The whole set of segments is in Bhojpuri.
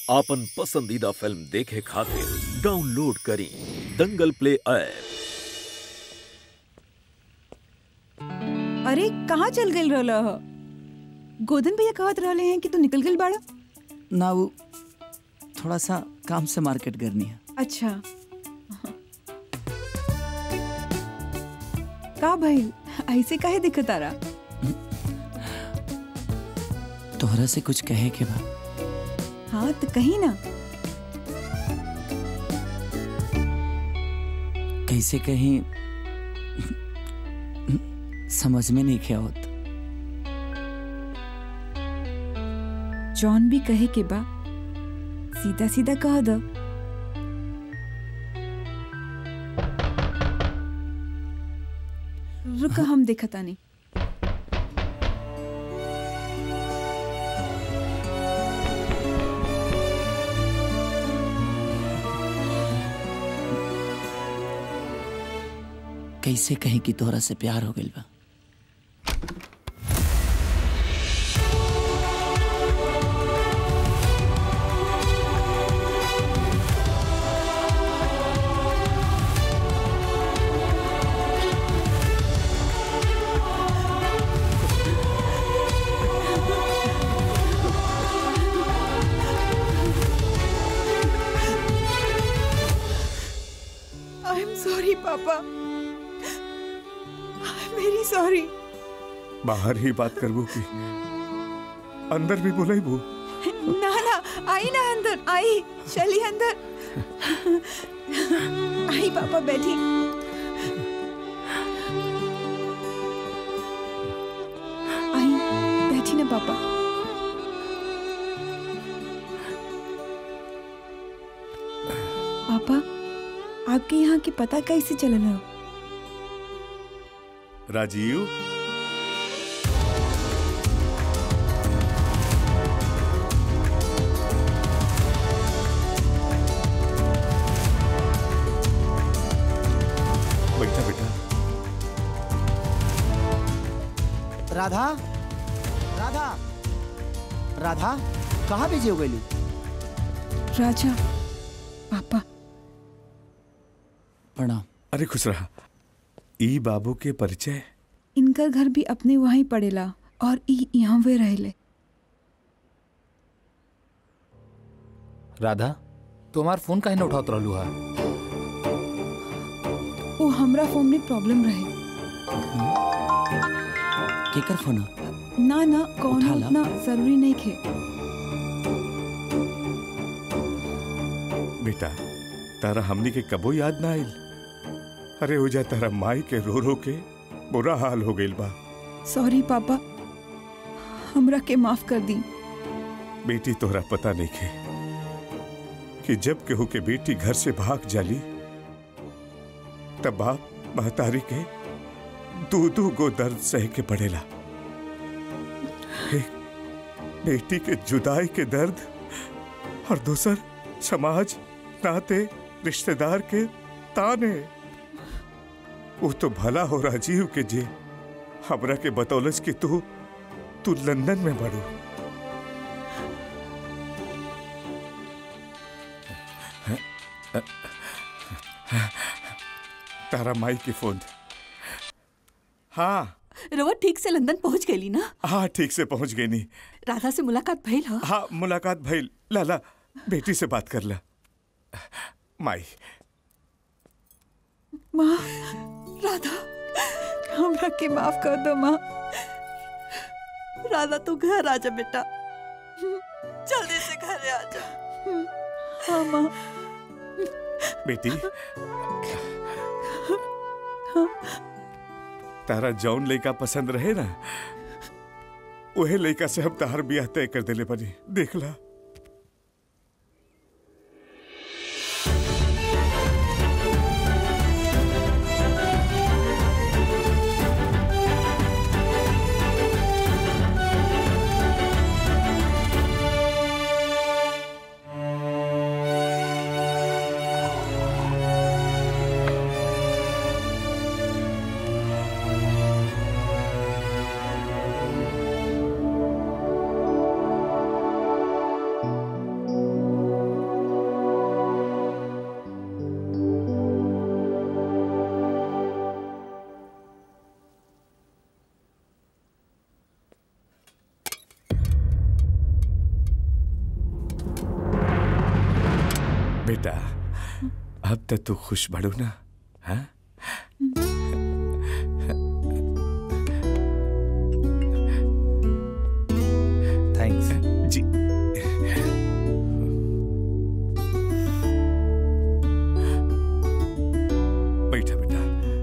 आपन पसंदीदा फिल्म देखे खातिर डाउनलोड करी दंगल प्ले ऐप अरे कहाँ चल गई रहल ह गोदन भैया कहत रहले हैं कि तू निकल गई बाड़ा ना वो थोड़ा सा काम से मार्केट करनी है अच्छा का भइल ऐसे काहे दिखत आरा तोहरा से कुछ कहे के बा हाँ तो कही ना कैसे कहीं समझ में नहीं क्या होता जॉन भी कहे के बा सीधा सीधा कह दो रुक हम देखता नहीं कैसे कहीं कि तोहरा से प्यार हो गइल बा आई एम सॉरी पापा आई एम वेरी सॉरी बाहर ही बात करबू की अंदर भी बोलाई बू ना ना आई ना अंदर आई चली अंदर आई पापा बैठी आई बैठी ना पापा पापा आपके यहाँ की पता कैसे चलल हो राजीव बैठा बेटा राधा राधा राधा कहाँ बिजी हो गई राजा पापा प्रणाम अरे खुश रहा ई बाबू के परिचय इनकर घर भी अपने वहीं पड़ेला और ई यहाँ वे रहेले राधा तुम्हार फोन काहे न उठावत रहलू हा वो हमरा फोन में प्रॉब्लम रहे केकर फोन ह? ना ना कौन उठा ला। ना जरूरी नहीं खे बेटा तारा हमनी के कबो याद ना आइल अरे हो जा तारा माई के रो रो के बुरा हाल हो गइल बा सॉरी पापा हमरा के माफ कर दी बेटी तोहरा पता नहीं के कि जब केहू के बेटी घर से भाग जाली तब बाप महतारी के दू दू गो दर्द सह के पड़ेला एक बेटी के जुदाई के दर्द और दूसर समाज नाते रिश्तेदार के ताने वो तो भला हो राजीव के जे हमरा के बतौलस कि तू तू लंदन में बढ़ू तारा माई की फोन हाँ रवा ठीक से लंदन पहुंच गई ना हाँ ठीक से पहुंच गई नी राधा से मुलाकात भइल ह हाँ मुलाकात भइल लाला बेटी से बात कर ला माई माँ राधा हमरा के माफ कर दो माँ राधा तू घर आ जा बेटा जल्दी से घर आ जा हाँ माँ बेटी तारा जौन लड़का पसंद रहे ना वही लड़का से हम तार बियाह तय कर देले बनी देख ला बेटा अब तक तू खुश बढ़ू ना हाँ थैंक्स जी बैठा बेटा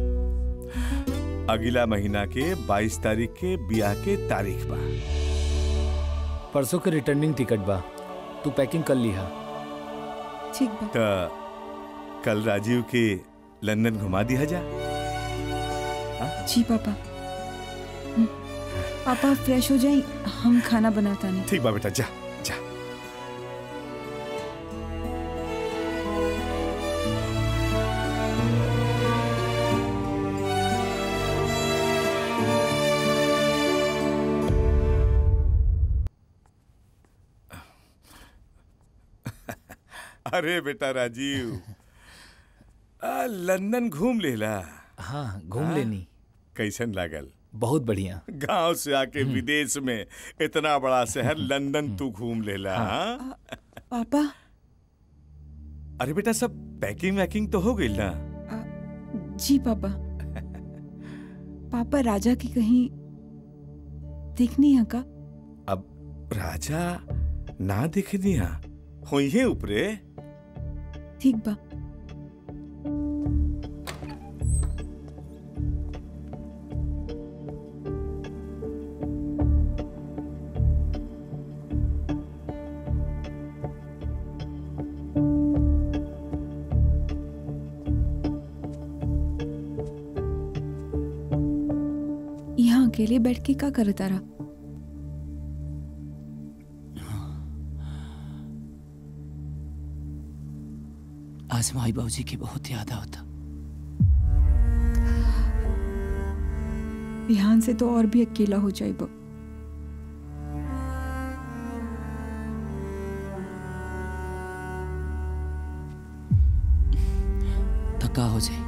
अगला महीना के 22 तारीख के बियाह के तारीख बा परसों के रिटर्निंग टिकट बा तू पैकिंग कर लिहा ठीक बा त कल राजीव के लंदन घुमा दिया जा जी पापा हम्म, पापा फ्रेश हो जाए हम खाना बनाता नहीं ठीक बा बेटा जा जा अरे बेटा राजीव आ, लंदन घूम लेला हाँ घूम लेनी कैसन लागल बहुत बढ़िया गांव से आके विदेश में इतना बड़ा शहर लंदन तू घूम लेला हाँ? पापा अरे बेटा सब पैकिंग वैकिंग तो हो गई ना आ, जी पापा पापा राजा की कहीं देखनी है का अब राजा ना दिख दिया होइए ऊपरे ठीक बा यहाँ अकेले बैठ के का करता रहा आज माई बाबूजी की बहुत याद आवता बिहान से तो और भी अकेला हो जाए थका हो जाए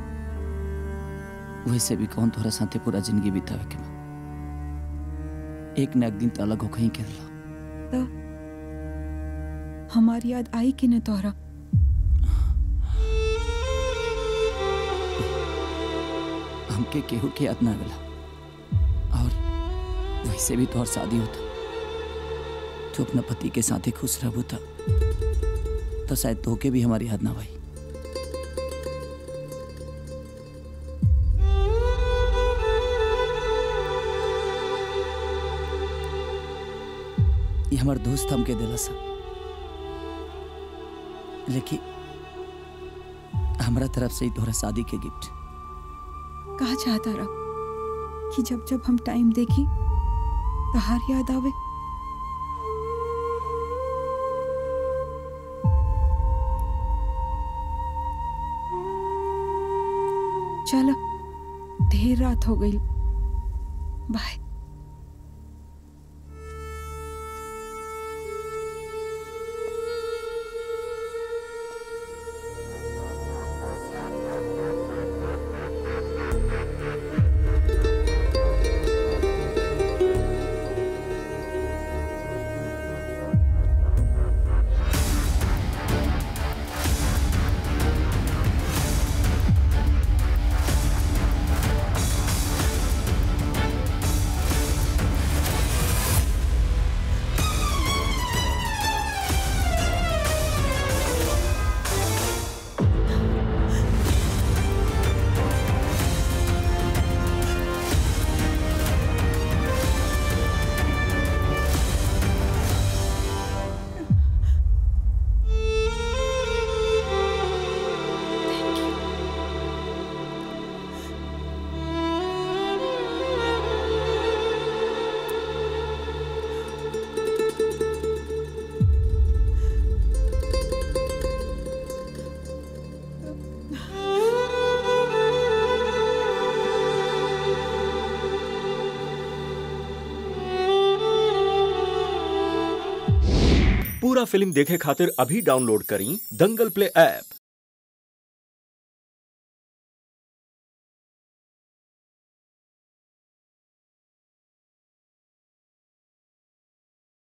वैसे भी कौन तोहरा साथे पूरा जिंदगी बितावे के बा एक न एक दिन तो अलग हो कहीं के रला तो हमारी याद आई कि न तोहरा हमके केहू के याद ना गला और वैसे भी तोहर शादी होता तो अपना पति के साथ ही खुश रहबू था तो शायद तोके भी हमारी याद ना भाई ये हमार दोस्त हमके दिला सा लेकिन हमरा तरफ से ही तोहरा शादी के गिफ्ट कहा चाहता रहा कि जब जब हम टाइम देखी तहार याद आवे चलो देर रात हो गई बाय पूरा फिल्म देखे खातिर अभी डाउनलोड करी दंगल प्ले ऐप